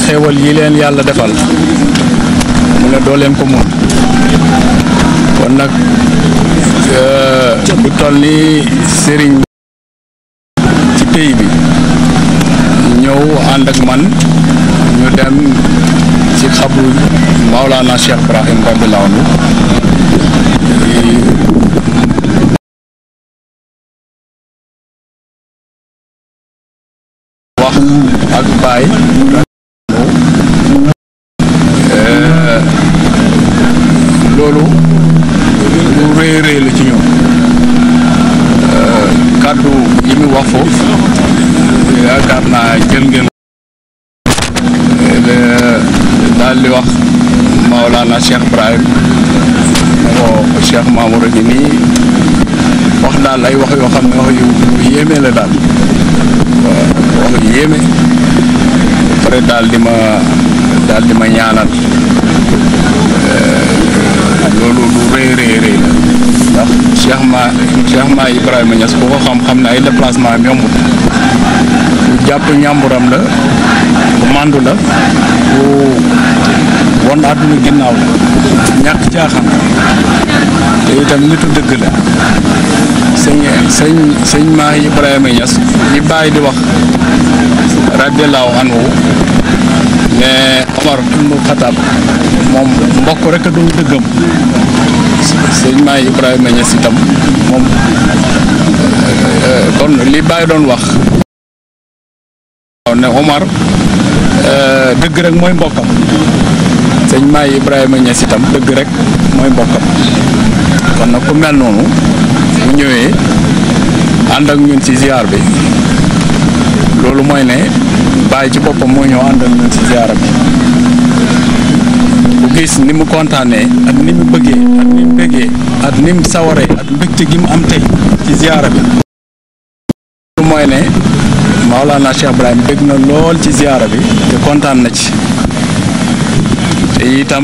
xéewal yi leen yàlla defal mu ne doo leen ko mun kon nag bu toll ni sëriñ ci pays bi ñëw ànd ak man ñu dem ci xabru Maulana Cheikh Ibrahim radiyallahu anhu wax ak baay loolu lu rëy rëy la ci ñoom kàddu yi mu wax foofu yaakaar naa jël ngeen daal di wax Maolana Cheikh Ibrahim ne ko Cheikh Mamour a ngi nii wax daal ay wax yoo xam ne wax yu yéeme la daal wax yu yéeme pare daal di ma daal di ma ñaanal loolu lu rëy rëy rëy la ndax Cheikh ma Cheikh ma Ibrahima Niass ku ko xam-xam ne ay déplacement am yombut ku jàpp ñàmburam la ku màndu la ku won àdduna ginnaaw la ñàkk caaxaan te itam nitu dëgg la sëñ sëñ sëñ ma Ibrahima Niass li bàyyi di wax radiallahu anhu ne Omar ibnu Xataab moom mbokk rek a doon dëggam sëñ maay Ibrahima Niass itam moom kon li Baye doon wax ne Omar dëgg rek mooy mbokkam sëñ maay Ibrahima Niass itam dëgg rek mooy mbokkam kon nag ku mel noonu bu ñëwee ànd ak ñun ci ziar bi loolu mooy ne Baye ci boppam moo ñëw ànd ak ñun ci ziar bi bu gis ni mu kontaanee ak ni mu bëggee ak ni mu bëggee ak ni mu sawaree ak mbégte gi mu am tey ci ziara bi lu mooy ne Maolana Cheikh Ibrahim bëgg na lool ci ziara bi te kontaan na ci te itam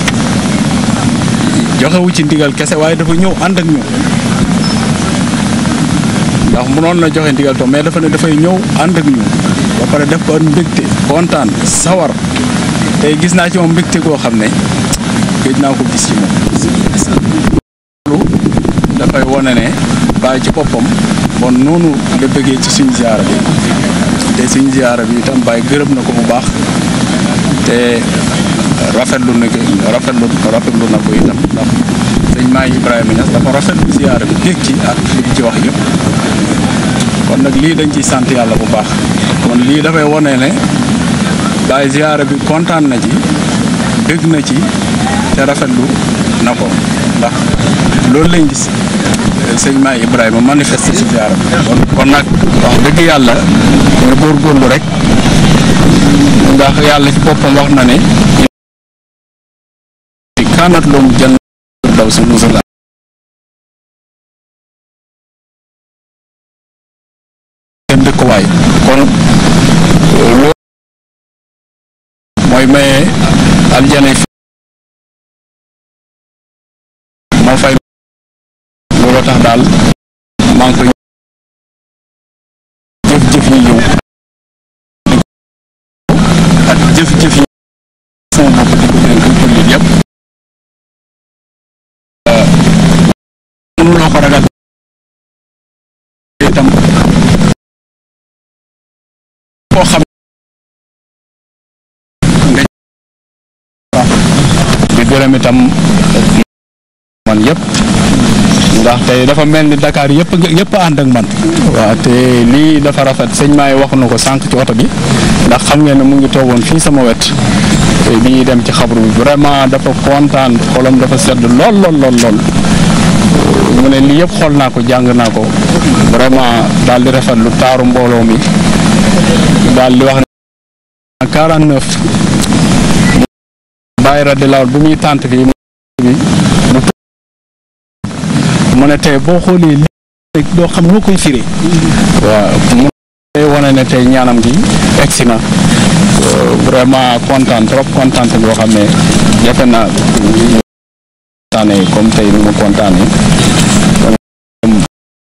joxewu ci ndigal kese waaye dafa ñëw ànd ak ñu ndax mënoon na joxe ndigal to mais dafa ne dafay ñëw ànd ak ñu ba pare def ko ak mbégte kontaan sawar tey gis naa ci moom mbégte goo xam ne gëj naa ko gis ci moom loolu dafay wane ne bàyyi ci boppam bon noonu la bëggee ci suñ ziara bi te suñ ziara bi itam bàyyi gërëm na ko bu baax te rafetlu na ko rafetlu rafetlu na ko itam ndax sëñ maa Ibrahima Niass dafa rafetlu ziara bi dégg ci ak li ci wax yëpp kon nag lii dañ ciy sant yàlla bu baax kon lii dafay wane ne Baye ziara bi kontaan na ci dégg na ci te rafetlu na ko ndax loolu lañ gis sëñ Maay Ibrahima manifeste ci ziara bi kon nag wax dëgg yàlla nga góorgóorlu rek ndax yàlla ci boppam wax na ne kaanat loomu jën daw si musala seen dëkkuwaay kon loolu mooy maye aljana moo fay loolu tax daal maa ngi koy jëf-jëf yi yow ak jëf-jëf yi sama bopp di ko dénk jullit yëpp mënuloo ko ragal itam koo xam di gërëm itam man yëpp ndax tey dafa mel ni Dakar yëpp yëpp ànd ak man waaw te lii dafa rafet sëñ maay wax na ko sànq ci oto bi ndax xam ngeen ne mu ngi toogoon fii sama wet bi ñuy dem ci xabru bi vraiment dafa kontaan xolam dafa sedd lool lool lool lool mu ne lii yëpp xool naa ko jàng naa ko vraiment daal di rafetlu taaru mbooloo mi daal di wax ne 49 bàyyi radiallahu bu muy tànt fii mu ne tey boo xoolee li doo xam noo koy firee waaw mu tey wane ne tey ñaanam gi egsi na vraiment kontaan trop kontaan boo xam ne jafe na kontaanee comme tey ni mu kontaanee